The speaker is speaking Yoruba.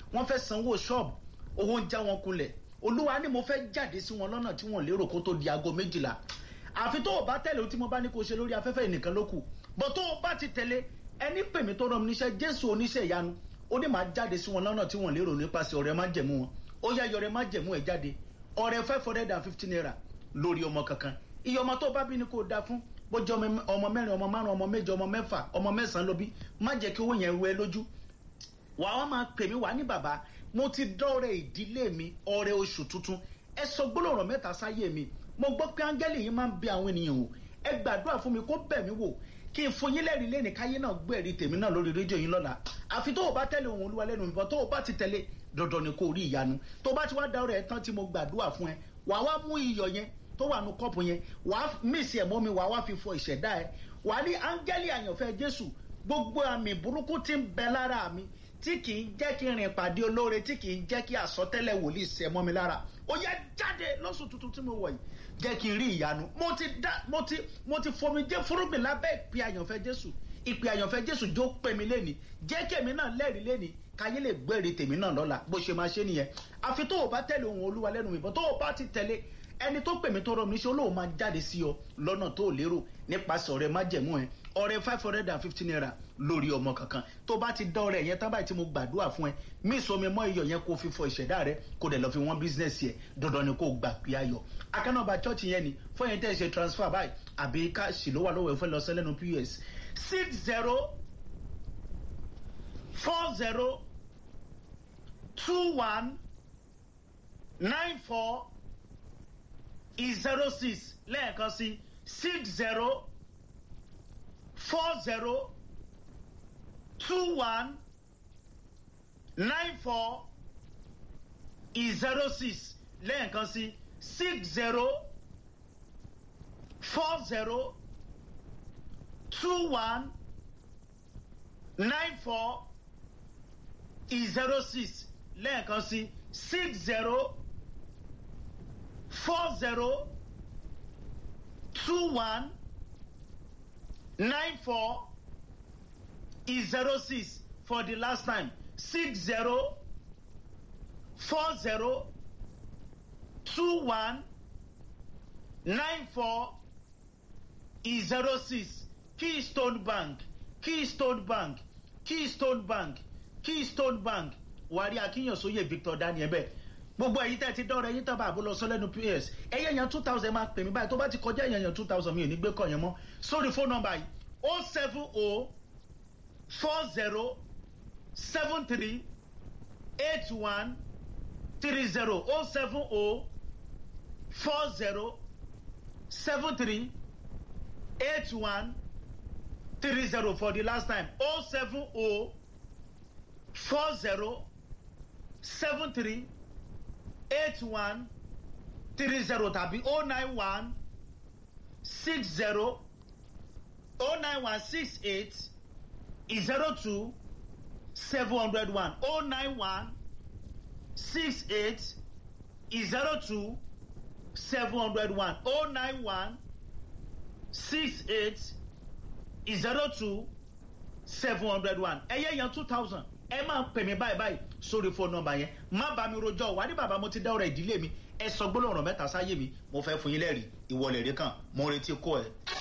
wọ́n fẹ́ sanwó ṣọ́ọ̀bù owó ń já wọn kulẹ̀ olúwa ni mo fẹ́ jáde sí wọn lọ́nà tí wọ́n lérò kó tó di aago méjìlá àfi tó o bá tẹ̀lé o tí mo bá ní kó o ṣe lórí afẹ́fẹ́ ìnìkan ló kù bọ́ tó o bá ti tẹ̀lé ẹni pè mí tó rán mi níṣẹ́ jésù oníṣẹ́ ìyanu ó ní máa jáde sí wọn lọ́nà tí wọ́n lérò nípasẹ̀ ọ̀rẹ́ má jẹ̀mú wọn ó yá yọrẹ má jẹ̀mú ẹ̀ jáde ọ̀rẹ́ five hundred and fifty naira lórí ọmọ kankan iye ọmọ tó bá bí ni kó o da fún bójú ọmọ mẹ́rin ọmọ márùn ọmọ méje ọmọ mẹ́fà ọmọ mẹ́sàn-án ló bí má jẹ́ kí owó yẹn wẹ lójú wàá wá máa pè mí wá ní bàbá mo ti dọ́rẹ̀ ìdílé mi ọrẹ oṣù tuntun ẹ sọ gbólóhùn mẹ́ta sáyé mi mo gbọ́ pé áńgẹ́lì yìí máa ń bẹ àwọn ènìyàn wò ẹ gbàdúrà fún mi kó bẹ̀ mí wò kí n fún yín lẹ́rìí lẹ́nìí káyé náà gbé ẹ̀rí tèmi náà lórí rédíò yín lọ́la àfi tó o bá tẹ̀lé ohun olúwa lẹ́nu ìbọn tó o bá ti tẹ̀lé dandan ni kò rí ìyanu tó o bá ti wá dá ọrẹ ẹ tán tí mo gbàdúrà fún ẹ wà wá mú iyọ̀ yẹn tó wà nù kọ́ọ̀pù yẹn wà á mísì ẹ̀ mọ́ mi wà wá fi fọ ìṣẹ̀dá ẹ wà á ní áńgẹ́lì àyànfẹ́ jésù gbogbo àmì burúkú ti ń bẹ lára mi tí kì í jẹ́ kí n rìn pàdé olóore tí kì í jẹ́ kí àsọtẹ́lẹ̀ wòlíì sẹ mọ́ mi lára ó yẹ jáde lọ́sùn tuntun tí mo wọ̀ yìí jẹ́ kí n rí ìyanu mo ti dá mo ti mo ti fomi jẹ́ fúrúgbìn lábẹ́ ìpè àyànfẹ́ jésù ìpè àyànfẹ́ jésù jó pè mí lẹ́ni jẹ́ kèmí náà lẹ́rìí lẹ́ni káyé lè gbẹ́rìí tèmi náà lọ́la bó ṣe máa ṣe nìyẹn àfi tó o bá tẹ̀lé ohun olúwa lẹ́nu ìbọn tó o bá ti tẹ̀lé ẹni tó pè mí tó rọ mi ṣe olóhùn máa jáde sí ọ lọ́nà tó o lérò nípasẹ̀ ọ̀rẹ́ májẹ̀mú ẹ ọ̀rẹ́ five hundred and fifty naira lórí ọmọ kankan tó bá ti dán ọ̀rẹ́ yẹn tán báyìí tí mo gbàdúrà fún ẹ mí ìsomi mọ iyọ̀ yẹn kó fi fọ ìṣẹ̀dá rẹ kó dẹ̀ lọ fi wọ́n bísínẹ́sì ẹ dandan ni kó gbà pé ayọ̀ akánàbà chọ́ọ̀chì yẹn ni fún yẹn tẹ́ ẹ ṣe transfer báyìí àbí káàṣì ló wà lọ́wọ́ ẹ fẹ́ lọ sẹ́lẹ̀nu pos six zero four zero two one nine four zero six lẹ́ẹ̀kan sí six zero four zero two one nine four zero six lẹ́ẹ̀kan sí six zero four zero two one nine four zero six lẹ́ẹ̀kan sí six zero four zero two one nine four zero six for the last time six zero four zero two one nine four zero six keystone bank keystone bank keystone bank keystone bank wàrí akínyànsóye victor daniel bẹ́ẹ̀ gbogbo ẹ̀yin tẹ́ ti dọ́rọ̀ ẹ̀yin tọ́ba àbúlọ sọ́lẹ́nu ps ẹ̀yẹ yan two thousand máa pè mí báyìí tó bá ti kọjá ẹ̀yẹ yan two thousand mi ò ní gbé kọ̀ yẹn mọ́ sórí fóònù nọmba yìí o seven o four zero seven three eight one three zero o seven o four zero seven three eight one three zero for the last time o seven o four zero seven three eight one three zero tàbí oh nine one six zero oh nine one six eight zero two seven hundred one oh nine one six eight zero two seven hundred one oh nine one six eight zero two seven hundred one ẹ̀yẹ́ yan two thousand ẹ máa pè mí báyìí báyìí sórí fóònù nọmba yẹn má bá mi rojọ́ wà ní bàbá mo ti dá ọ̀rọ̀ ìdílé mi ẹ sọ gbólóhùn ọ̀rọ̀ mẹ́ta sáyé mi mo fẹ́ fún yín lẹ́rìí ìwọlẹ̀ rí kan mo retí kó ẹ.